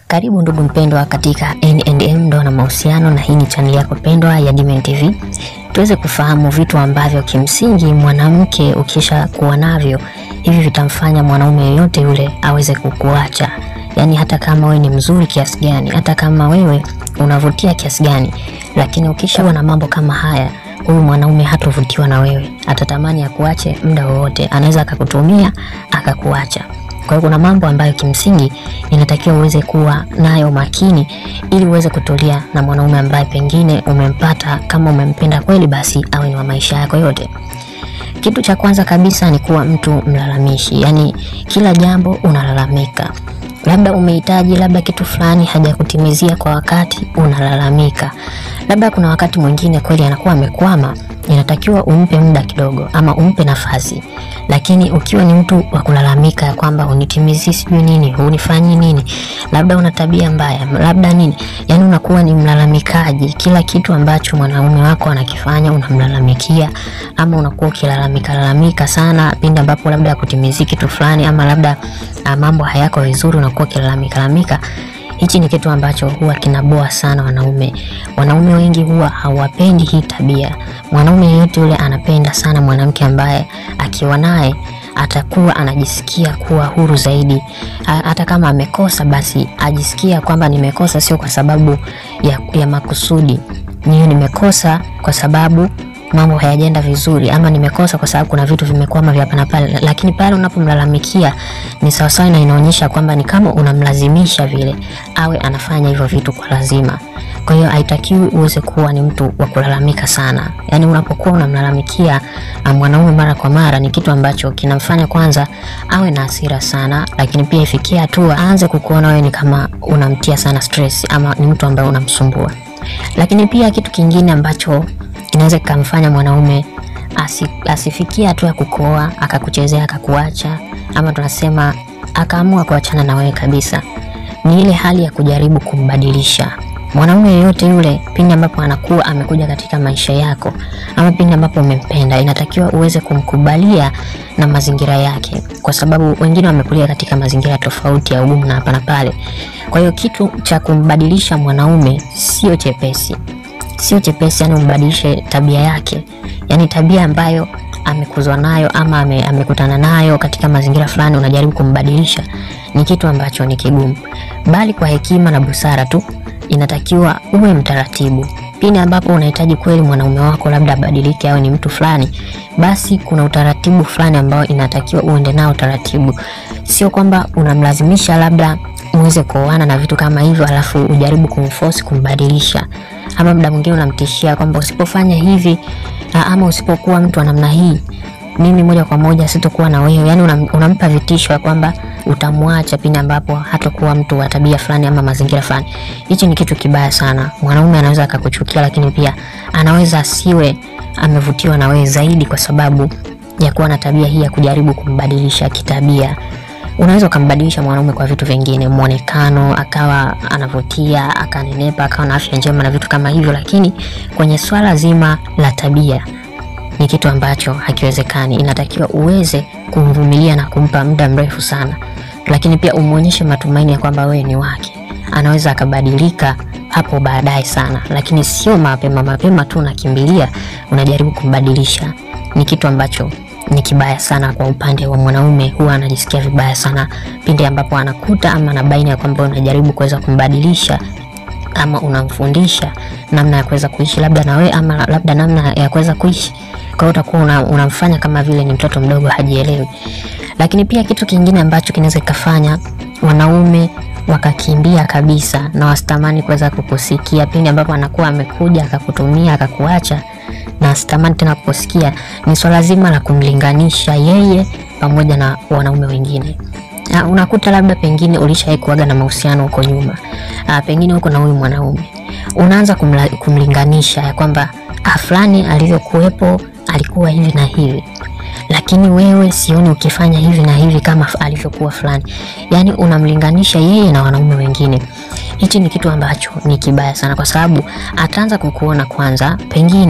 Karibu ndugu mpendwa katika N&M ndoa na mahusiano, na hii ni chaneli yako pendwa ya Dimen TV, tuweze kufahamu vitu ambavyo kimsingi mwanamke ukisha kuwa navyo hivi vitamfanya mwanaume yeyote yule aweze kukuacha. Yaani hata kama wewe ni mzuri kiasi gani, hata kama wewe unavutia kiasi gani, lakini ukishakuwa na mambo kama haya, huyu mwanaume hatovutiwa na wewe, atatamani akuache muda wowote, anaweza akakutumia akakuacha. Kwa hiyo kuna mambo ambayo kimsingi inatakiwa uweze kuwa nayo makini ili uweze kutulia na mwanaume ambaye pengine umempata. Kama umempenda kweli, basi awe ni wa maisha yako yote. Kitu cha kwanza kabisa ni kuwa mtu mlalamishi, yaani kila jambo unalalamika. Labda umehitaji labda kitu fulani hajakutimizia kwa wakati, unalalamika. Labda kuna wakati mwingine kweli anakuwa amekwama, inatakiwa umpe muda kidogo ama umpe nafasi. Lakini ukiwa ni mtu wa kulalamika ya kwamba unitimizii sijui nini, unifanyi nini, labda una tabia mbaya, labda nini, yani unakuwa ni mlalamikaji. Kila kitu ambacho mwanaume wako anakifanya unamlalamikia, ama unakuwa ukilalamika lalamika sana pindi ambapo labda akutimizii kitu fulani, ama labda uh, mambo hayako vizuri, unakuwa ukilalamika lalamika Hichi ni kitu ambacho huwa kinaboa sana wanaume. Wanaume wengi huwa hawapendi hii tabia. Mwanaume yeyote yule anapenda sana mwanamke ambaye akiwa naye atakuwa anajisikia kuwa huru zaidi. Hata kama amekosa, basi ajisikia kwamba nimekosa sio kwa sababu ya, ya makusudi, niyo nimekosa kwa sababu mambo hayajaenda vizuri, ama nimekosa kwa sababu kuna vitu vimekwama vya hapa na pale. Lakini pale unapomlalamikia ni sawasawa, na inaonyesha kwamba ni kama unamlazimisha vile awe anafanya hivyo vitu kwa lazima. Kwa hiyo haitakiwi uweze kuwa ni mtu wa kulalamika sana. Yaani unapokuwa unamlalamikia mwanaume mara kwa mara, ni kitu ambacho kinamfanya kwanza awe na hasira sana, lakini pia ifikie hatua aanze kukuona wewe ni kama unamtia sana stress, ama ni mtu ambaye unamsumbua. Lakini pia kitu kingine ambacho inaweza kikamfanya mwanaume asi, asifikie hatua ya kukoa akakuchezea akakuacha, ama tunasema akaamua kuachana na wewe kabisa, ni ile hali ya kujaribu kumbadilisha mwanaume yeyote yule. Pindi ambapo anakuwa amekuja katika maisha yako, ama pindi ambapo umempenda, inatakiwa uweze kumkubalia na mazingira yake, kwa sababu wengine wamekulia katika mazingira tofauti ya ugumu na hapa na pale. Kwa hiyo kitu cha kumbadilisha mwanaume sio chepesi sio chepesi, yani umbadilishe tabia yake, yani tabia ambayo amekuzwa nayo ama ame, amekutana nayo katika mazingira fulani, unajaribu kumbadilisha, ni kitu ambacho ni kigumu, bali kwa hekima na busara tu inatakiwa uwe mtaratibu. Pindi ambapo unahitaji kweli mwanaume wako labda abadilike au ni mtu fulani, basi kuna utaratibu fulani ambao inatakiwa uende nao taratibu, sio kwamba unamlazimisha labda muweze kuoana na vitu kama hivyo, alafu ujaribu kumforce kumbadilisha ama muda mwingine unamtishia kwamba usipofanya hivi ama usipokuwa mtu wa namna hii, mimi moja kwa moja sitokuwa na wewe. Yani unam, unampa vitisho ya kwamba utamwacha pindi ambapo hatakuwa mtu wa tabia fulani ama mazingira fulani. Hichi ni kitu kibaya sana. Mwanaume anaweza akakuchukia, lakini pia anaweza asiwe amevutiwa na wewe zaidi kwa sababu ya kuwa na tabia hii ya kujaribu kumbadilisha kitabia. Unaweza ukambadilisha mwanaume kwa vitu vingine, muonekano, akawa anavutia, akanenepa, akawa na afya njema na vitu kama hivyo, lakini kwenye swala zima la tabia ni kitu ambacho hakiwezekani. Inatakiwa uweze kumvumilia na kumpa muda mrefu sana, lakini pia umwonyeshe matumaini ya kwamba wewe ni wake. Anaweza akabadilika hapo baadaye sana, lakini sio mapema mapema tu unakimbilia unajaribu kumbadilisha. Ni kitu ambacho ni kibaya sana kwa upande wa mwanaume. Huwa anajisikia vibaya sana pindi ambapo anakuta ama anabaini ya kwamba unajaribu kuweza kumbadilisha ama unamfundisha namna ya kuweza kuishi labda na wewe ama labda namna ya kuweza kuishi. Kwa hiyo utakuwa una, unamfanya kama vile ni mtoto mdogo hajielewi. Lakini pia kitu kingine ambacho kinaweza kikafanya wanaume wakakimbia kabisa na wasitamani kuweza kukusikia pindi ambapo anakuwa amekuja akakutumia akakuacha na sitamani tena kukusikia, ni swala zima la kumlinganisha yeye pamoja na wanaume wengine. Ha, unakuta labda pengine ulishawahi kuaga na mahusiano huko nyuma, ha, pengine huko na huyu mwanaume unaanza kumla, kumlinganisha ya kwamba fulani alivyokuwepo alikuwa hivi na hivi, lakini wewe sioni ukifanya hivi na hivi kama alivyokuwa fulani. Yani unamlinganisha yeye na wanaume wengine. Hichi ni kitu ambacho ni kibaya sana, kwa sababu ataanza kukuona kwanza, pengine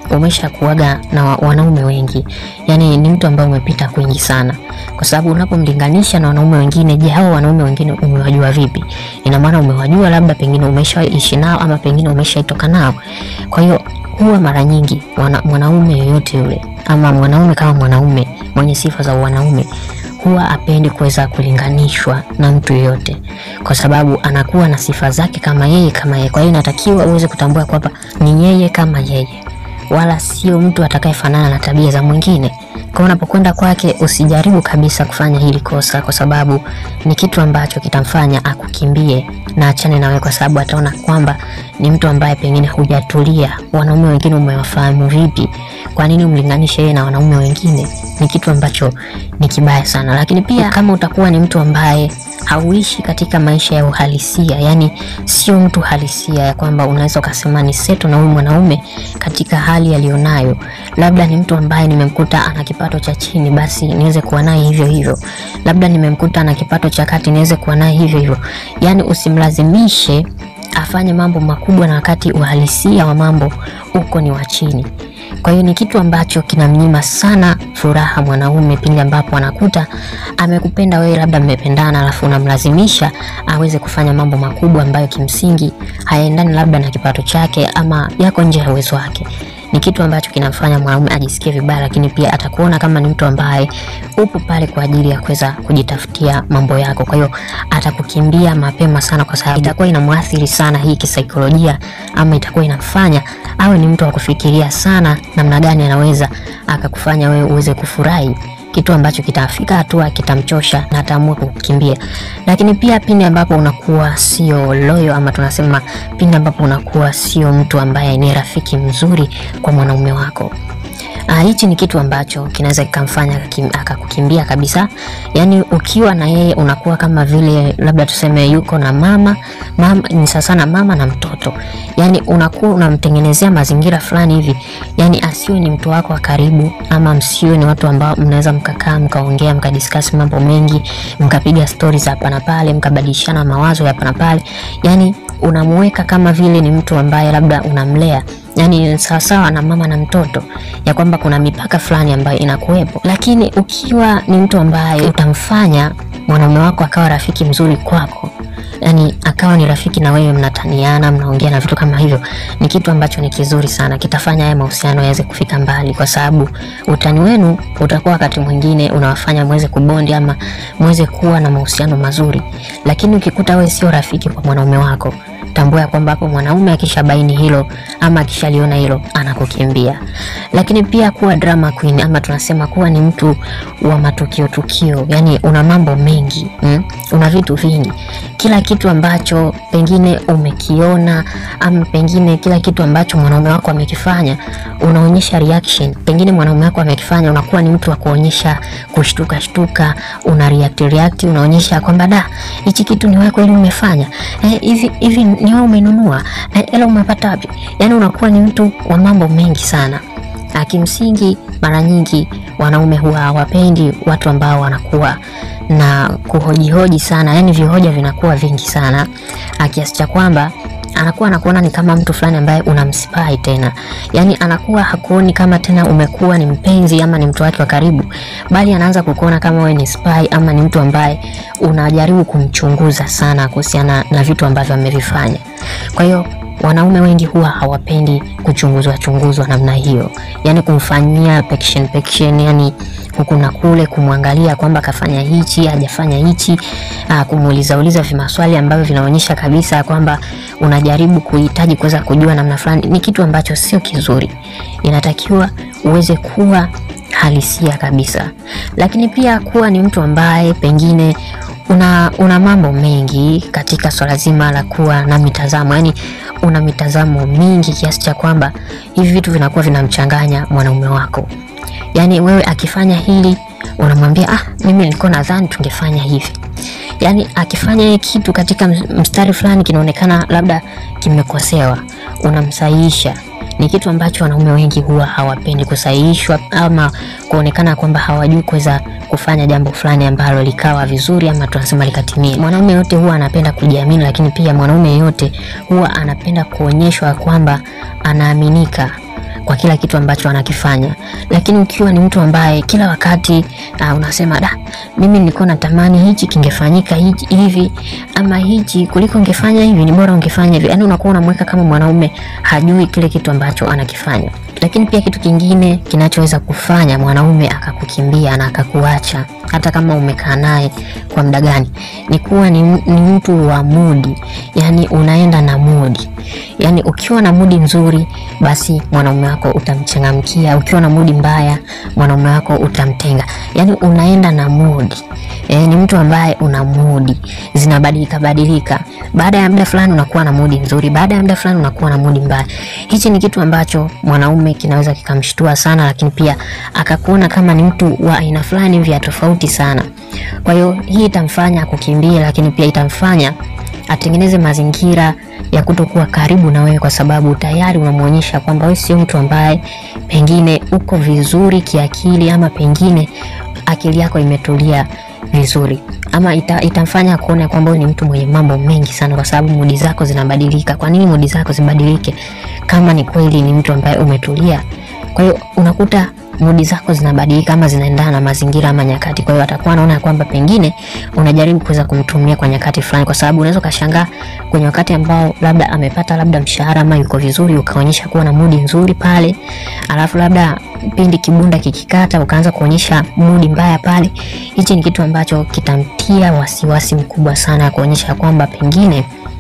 umesha kuaga na wa- wanaume wengi, yani ni mtu ambaye umepita kwingi sana, kwa sababu unapomlinganisha na wanaume wengine, je, hao wanaume wengine umewajua vipi? Ina maana umewajua, labda pengine umeshaishi nao ama pengine umeshaitoka nao. Kwa hiyo huwa mara nyingi wana, mwanaume yoyote yule ama mwanaume kama mwanaume mwenye sifa za wanaume huwa apendi kuweza kulinganishwa na mtu yoyote, kwa sababu anakuwa na sifa zake kama yeye kama yeye. Kwa hiyo inatakiwa uweze kutambua kwamba ni yeye kama yeye, wala sio mtu atakayefanana na tabia za mwingine. Kwa unapokwenda kwake, usijaribu kabisa kufanya hili kosa, kwa sababu ni kitu ambacho kitamfanya akukimbie na achane nawe, kwa sababu ataona kwamba ni mtu ambaye pengine hujatulia. Wanaume wengine umewafahamu vipi? Kwa nini umlinganishe yeye na wanaume wengine? Ni kitu ambacho ni kibaya sana. Lakini pia kama utakuwa ni mtu ambaye hauishi katika maisha ya uhalisia, yani sio mtu halisia, ya kwamba unaweza ukasema ni seto na huyu mwanaume katika hali aliyonayo, labda ni mtu ambaye nimemkuta ana kipato cha chini, basi niweze kuwa naye hivyo hivyo, labda nimemkuta ana kipato cha kati, niweze kuwa naye hivyo hivyo, yani usimlazimishe afanye mambo makubwa na wakati uhalisia wa mambo uko ni wa chini. Kwa hiyo ni kitu ambacho kinamnyima sana furaha mwanaume pindi ambapo anakuta amekupenda wewe, labda mmependana, alafu unamlazimisha aweze kufanya mambo makubwa ambayo kimsingi hayaendani labda na kipato chake ama yako nje ya uwezo wake. Ni kitu ambacho kinamfanya mwanaume ajisikie vibaya, lakini pia atakuona kama ni mtu ambaye upo pale kwa ajili ya kuweza kujitafutia mambo yako. Kwa hiyo atakukimbia mapema sana, kwa sababu itakuwa inamwathiri sana hii kisaikolojia, ama itakuwa inamfanya awe ni mtu wa kufikiria sana namna gani anaweza akakufanya wewe uweze kufurahi kitu ambacho kitafika hatua kitamchosha na ataamua kukimbia. Lakini pia pindi ambapo unakuwa sio loyo, ama tunasema pindi ambapo unakuwa sio mtu ambaye ni rafiki mzuri kwa mwanaume wako. Ah, hichi ni kitu ambacho kinaweza kikamfanya akakim- akakukimbia kabisa. Yaani ukiwa na yeye unakuwa kama vile labda tuseme yuko na mama, mama ni sasa na mama na mtoto. Yaani unakuwa unamtengenezea mazingira fulani hivi. Yaani asiwe ni mtu wako wa karibu ama msiwe ni watu ambao mnaweza mkakaa mkaongea mkadiscuss mambo mengi, mkapiga stories hapa na pale, mkabadilishana mawazo hapa na pale. Yaani unamuweka kama vile ni mtu ambaye labda unamlea yani sawasawa na mama na mtoto, ya kwamba kuna mipaka fulani ambayo inakuwepo. Lakini ukiwa ni mtu ambaye utamfanya mwanaume wako akawa rafiki mzuri kwako, yani akawa ni rafiki na wewe, mnataniana, mnaongea na vitu kama hivyo, ni kitu ambacho ni kizuri sana, kitafanya haya mahusiano yaweze kufika mbali, kwa sababu utani wenu utakuwa wakati mwingine unawafanya mweze kubondi ama mweze kuwa na mahusiano mazuri. Lakini ukikuta wewe sio rafiki kwa mwanaume wako tambua ya kwamba hapo mwanaume akishabaini hilo ama akishaliona hilo anakukimbia. Lakini pia kuwa drama queen ama tunasema kuwa ni mtu wa matukio tukio, yani una mambo mengi mm? una vitu vingi, kila kitu ambacho pengine umekiona ama pengine kila kitu ambacho mwanaume wako amekifanya unaonyesha reaction. Pengine mwanaume wako amekifanya, unakuwa ni mtu wa kuonyesha kushtuka shtuka, una react react, unaonyesha kwamba da, hichi kitu ni wewe kweli umefanya eh, hivi hivi ni wewe umenunua eh, ela umepata wapi? Yani unakuwa ni mtu wa mambo mengi sana. Ah, Kimsingi mara nyingi wanaume huwa hawapendi watu ambao wanakuwa na kuhojihoji sana, yani vihoja vinakuwa vingi sana ah, kiasi cha kwamba anakuwa anakuona ni kama mtu fulani ambaye unamsipai tena, yani anakuwa hakuoni kama tena umekuwa ni mpenzi ama ni mtu wake wa karibu, bali anaanza kukuona kama wewe ni spy ama ni mtu ambaye unajaribu kumchunguza sana kuhusiana na vitu ambavyo amevifanya. Kwa hiyo wanaume wengi huwa hawapendi kuchunguzwa chunguzwa namna hiyo, yani kumfanyia pection pection, yani huku na kule, kumwangalia kwamba kafanya hichi hajafanya hichi, ah, kumuuliza uliza vimaswali ambavyo vinaonyesha kabisa kwamba unajaribu kuhitaji kuweza kujua namna fulani, ni kitu ambacho sio kizuri. Inatakiwa uweze kuwa halisia kabisa, lakini pia kuwa ni mtu ambaye pengine una, una mambo mengi katika swala zima la kuwa na mitazamo, yani una mitazamo mingi kiasi cha kwamba hivi vitu vinakuwa vinamchanganya mwanaume wako. Yani wewe akifanya hili unamwambia ah, mimi nilikuwa nadhani tungefanya hivi. Yani akifanya hii kitu katika mstari fulani kinaonekana labda kimekosewa, unamsahihisha ni kitu ambacho wanaume wengi huwa hawapendi kusahihishwa ama kuonekana kwamba hawajui kuweza kufanya jambo fulani ambalo likawa vizuri ama tunasema likatimia. Mwanaume yote huwa anapenda kujiamini, lakini pia mwanaume yote huwa anapenda kuonyeshwa kwamba anaaminika. kwa kila kitu ambacho anakifanya. Lakini ukiwa ni mtu ambaye kila wakati uh, unasema da, mimi nilikuwa natamani hichi kingefanyika hichi hivi ama hichi kuliko ungefanya hivi, ni bora ungefanya hivi, yani unakuwa unamweka kama mwanaume hajui kile kitu ambacho anakifanya. Lakini pia kitu kingine kinachoweza kufanya mwanaume akakukimbia na akakuacha hata kama umekaa naye kwa muda gani, ni kuwa ni, ni mtu wa mudi, yani unaenda na mudi. Yani ukiwa na mudi nzuri, basi mwanaume wako utamchangamkia. Ukiwa na mudi mbaya, mwanaume wako utamtenga. Yani unaenda na mudi. E, ni mtu ambaye una mudi zinabadilika badilika. Baada ya muda fulani unakuwa na mudi nzuri, baada ya muda fulani unakuwa na mudi mbaya. Hichi ni kitu ambacho mwanaume kinaweza kikamshtua sana, lakini pia akakuona kama ni mtu wa aina fulani vya tofauti sana. Kwa hiyo hii itamfanya kukimbia, lakini pia itamfanya atengeneze mazingira ya kutokuwa karibu na wewe, kwa sababu tayari unamwonyesha kwamba wewe sio mtu ambaye pengine uko vizuri kiakili, ama pengine akili yako imetulia vizuri ama ita, itamfanya kuona kwamba wewe ni mtu mwenye mambo mengi sana, kwa sababu mudi zako zinabadilika. Kwa nini mudi zako zibadilike kama ni kweli ni mtu ambaye umetulia? Kwa hiyo unakuta mudi zako zinabadilika ama zinaendana na mazingira ama nyakati. Kwa hiyo atakuwa anaona kwamba pengine unajaribu kuweza kumtumia kwa nyakati fulani, kwa sababu unaweza ukashangaa kwenye wakati ambao labda amepata labda mshahara ama yuko vizuri, ukaonyesha kuwa na mudi nzuri pale, alafu labda pindi kibunda kikikata ukaanza kuonyesha mudi mbaya pale. Hichi ni kitu ambacho kitamtia wasiwasi mkubwa sana, kuonyesha kwamba pengine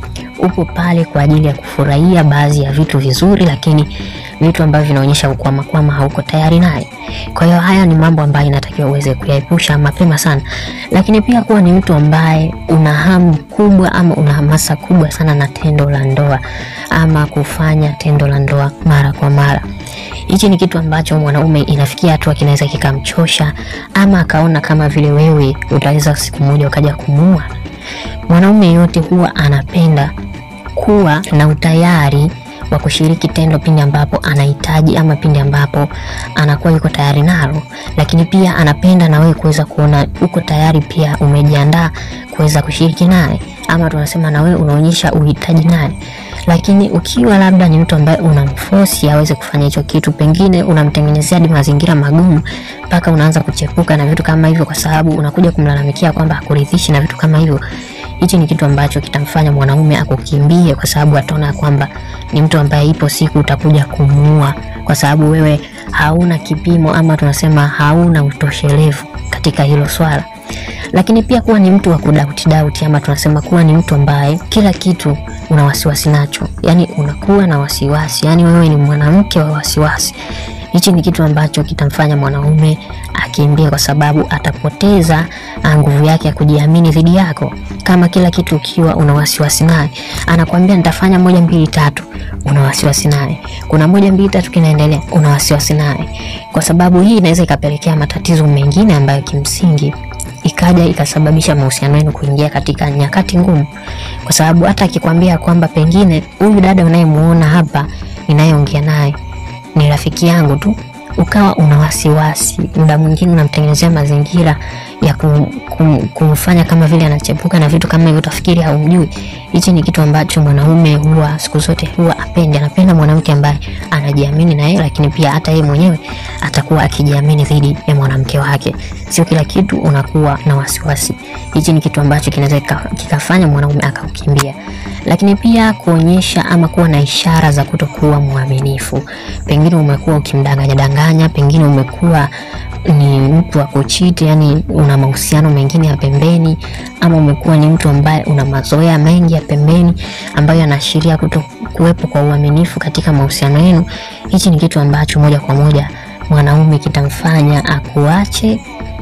upo pale kwa ajili ya kufurahia baadhi ya vitu vizuri, lakini vitu ambavyo vinaonyesha ukwama kwama hauko tayari naye. Kwa hiyo haya ni mambo ambayo inatakiwa uweze kuyaepusha mapema sana, lakini pia kuwa ni mtu ambaye una hamu kubwa ama una hamasa kubwa sana na tendo la ndoa ama kufanya tendo la ndoa mara kwa mara. Hichi ni kitu ambacho mwanaume inafikia hatua kinaweza kikamchosha, ama akaona kama vile wewe utaweza siku moja ukaja kumuua. Mwanaume yote huwa anapenda kuwa na utayari wa kushiriki tendo pindi ambapo anahitaji ama pindi ambapo anakuwa yuko tayari nalo, lakini pia anapenda na wewe kuweza kuona uko tayari, pia umejiandaa kuweza kushiriki naye, ama tunasema na wewe unaonyesha uhitaji naye. Lakini ukiwa labda ni mtu ambaye unamforce aweze kufanya hicho kitu, pengine unamtengenezea hadi mazingira magumu mpaka unaanza kuchepuka na vitu kama hivyo, kwa sababu unakuja kumlalamikia kwamba hakuridhishi na vitu kama hivyo hichi ni kitu ambacho kitamfanya mwanaume akukimbie, kwa sababu ataona kwamba ni mtu ambaye ipo siku utakuja kumuua, kwa sababu wewe hauna kipimo ama tunasema hauna utoshelevu katika hilo swala. Lakini pia kuwa ni mtu wa kudauti dauti, ama tunasema kuwa ni mtu ambaye kila kitu una wasiwasi nacho, yani unakuwa na wasiwasi, yani wewe ni mwanamke wa wasiwasi. Hichi ni kitu ambacho kitamfanya mwanaume akimbie, kwa sababu atapoteza nguvu yake ya kujiamini dhidi yako. Kama kila kitu ukiwa una wasiwasi naye, anakuambia nitafanya moja mbili tatu, una wasiwasi naye. Kuna moja mbili tatu kinaendelea, una wasiwasi naye, kwa sababu hii inaweza ikapelekea matatizo mengine ambayo kimsingi ikaja ikasababisha mahusiano yenu kuingia katika nyakati ngumu, kwa sababu hata akikwambia kwamba pengine huyu dada unayemuona hapa ninayeongea naye ni rafiki yangu tu, ukawa una wasiwasi, muda mwingine unamtengenezea mazingira ya kum, kum, kumfanya kama vile anachepuka na vitu kama hivyo, utafikiri haumjui. Hichi ni kitu ambacho mwanaume huwa siku zote huwa apendi. Anapenda mwanamke ambaye anajiamini na yeye, lakini pia hata yeye mwenyewe atakuwa akijiamini dhidi ya mwanamke wake. Sio kila kitu unakuwa na wasiwasi. Hichi ni kitu ambacho kinaweza kikafanya mwanaume akakukimbia lakini pia kuonyesha ama kuwa na ishara za kutokuwa mwaminifu. Pengine umekuwa ukimdanganya danganya, pengine umekuwa ni mtu wa kuchiti, yani una mahusiano mengine ya pembeni, ama umekuwa ni mtu ambaye una mazoea mengi ya pembeni ambayo yanaashiria kuto kuwepo kwa uaminifu katika mahusiano yenu. Hichi ni kitu ambacho moja kwa moja mwanaume kitamfanya akuache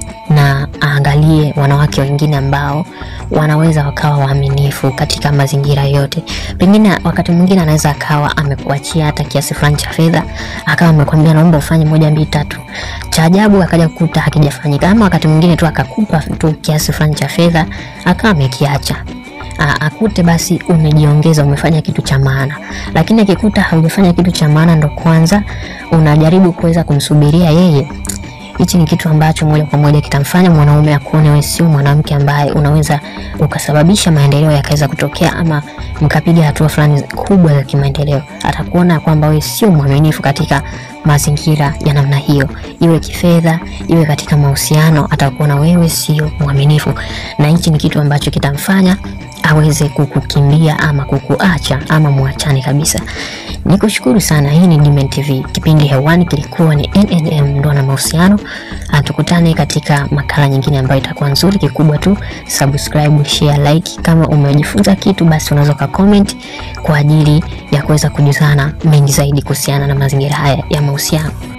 na aangalie wanawake wengine ambao wanaweza wakawa waaminifu katika mazingira yote. Pengine wakati mwingine anaweza akawa amekuachia hata kiasi fulani cha fedha, akawa amekwambia naomba ufanye moja mbili tatu, cha ajabu akaja kukuta hakijafanyika, ama wakati mwingine tu akakupa tu kiasi fulani cha fedha akawa amekiacha akute basi umejiongeza umefanya kitu cha maana, lakini akikuta haujafanya kitu cha maana, ndo kwanza unajaribu kuweza kumsubiria yeye hichi ni kitu ambacho moja kwa moja kitamfanya mwanaume akuone wewe sio mwanamke ambaye unaweza ukasababisha maendeleo yakaweza kutokea, ama mkapiga hatua fulani kubwa za kimaendeleo, atakuona kwamba wewe sio mwaminifu katika mazingira ya namna hiyo, iwe kifedha, iwe katika mahusiano, atakuona wewe sio mwaminifu, na hichi ni kitu ambacho kitamfanya aweze kukukimbia ama kukuacha ama muachane kabisa. Nikushukuru sana. Hii ni Dimen TV, kipindi hewani kilikuwa ni NNM, ndoa na mahusiano. Tukutane katika makala nyingine ambayo itakuwa nzuri. Kikubwa tu subscribe, share, like. Kama umejifunza kitu, basi unaweza ka comment kwa ajili ya kuweza kujuzana mengi zaidi kuhusiana na mazingira haya ya mahusiano.